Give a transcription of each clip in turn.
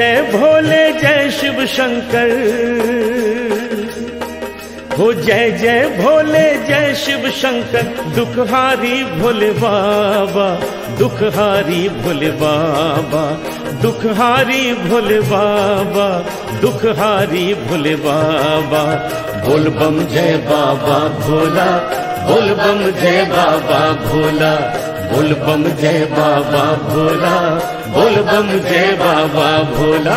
जय भोले जय शिव शंकर हो जय जय भोले जय शिव शंकर दुखहारी भोले बाबा दुखहारी भोले बाबा दुखहारी भोले बाबा दुखहारी भोले बाबा बोल बम जय बाबा भोला बोल बम जय बाबा भोला बोल बम जय बाबा भोला बोल बम जय बाबा भोला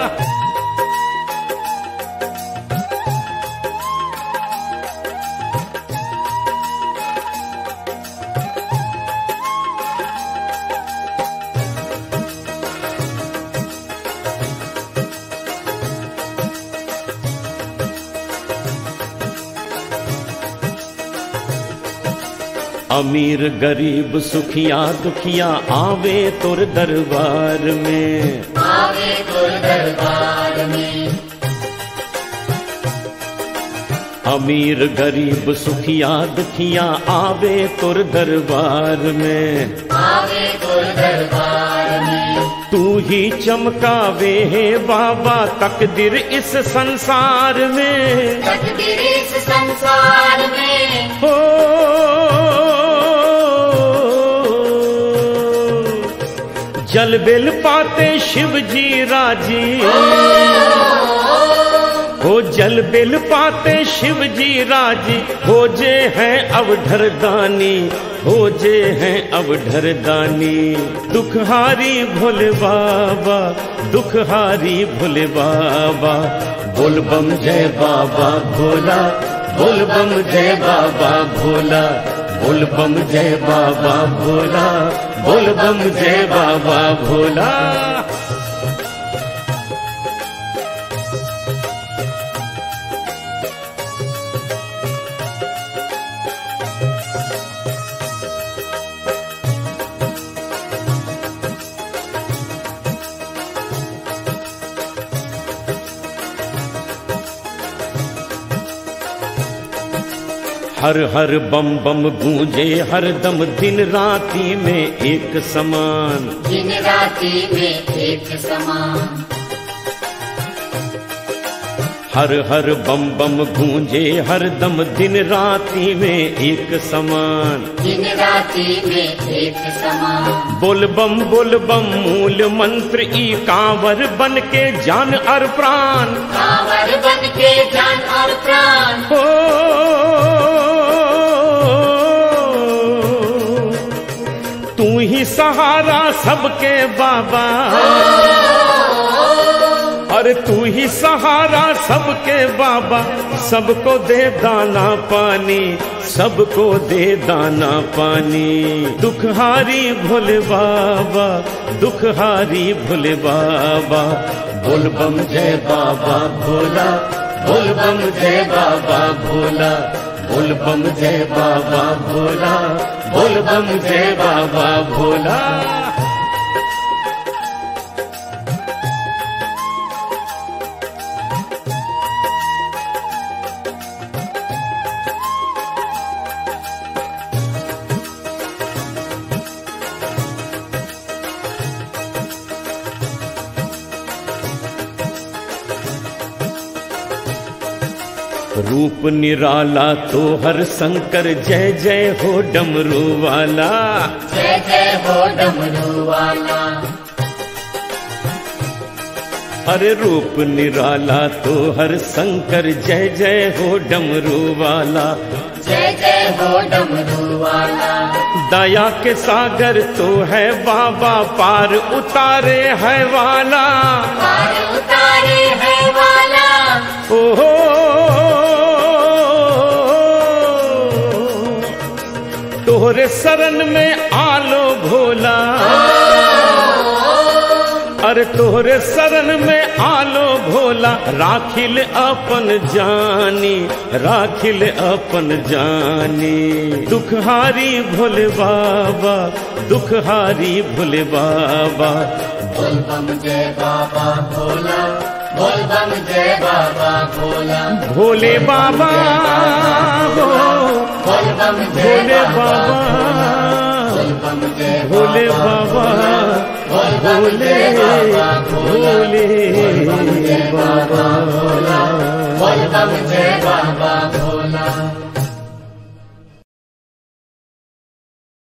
अमीर गरीब सुखिया दुखिया आवे तोर दरबार में आवे तोर दरबार में अमीर गरीब सुखिया दुखिया आवे तोर दरबार में आवे तोर दरबार में तू ही चमकावे है बाबा तकदीर इस संसार में तकदीर इस संसार में हो जल बिल पाते शिव जी राजी हो जल बिल पाते शिव जी राजी हो जे हैं अवधर दानी हो जे हैं अवधर दानी दुखहारी भोले बाबा दुखहारी भोले बाबा बोल बम जय बाबा भोला बोल बम जय बाबा भोला बोल बम जय बाबा भोला बोल बम जय बाबा भोला हर हर बम बम गूंजे हर दम दिन राती में एक समान दिन राति में एक समान हर हर बम बम गूंजे हर दम दिन राती में एक समान दिन राति में एक समान बोल बम बोल बम मूल मंत्र ई कांवर बन के जान और प्राण कांवर बन के जान और प्राण हो तू ही सहारा सबके बाबा अरे तू ही सहारा सबके बाबा सबको दे दाना पानी सबको दे दाना पानी दुखहारी भोले बाबा दुखहारी भोले बाबा बोल बम जय बाबा भोला बोल बम जय बाबा भोला बोल बम जय बाबा भोला बोल बम जय बाबा भोला रूप निराला तो हर शंकर जय जय हो डमरू वाला जय जय हो डमरू वाला अरे रूप निराला तो हर शंकर जय जय हो डमरू वाला जय जय हो डमरू वाला दया के सागर तो है बाबा पार उतारे है वाला पार उतारे है वाला ओहो तोहरे शरण में आलो भोला अरे तोहरे शरण में आलो भोला राखिल अपन जानी राखिल अपन जानी दुखहारी भोले बाबा दुखहारी भोले बाबा बोल बम जय बाबा भोला बोल बम जय बाबा भोला भोले बाबा हो बोल बम जय भोले बाबा बोल बम जय भोले बाबा भोले भोले बाबा भोला बोल बम जय बाबा भोला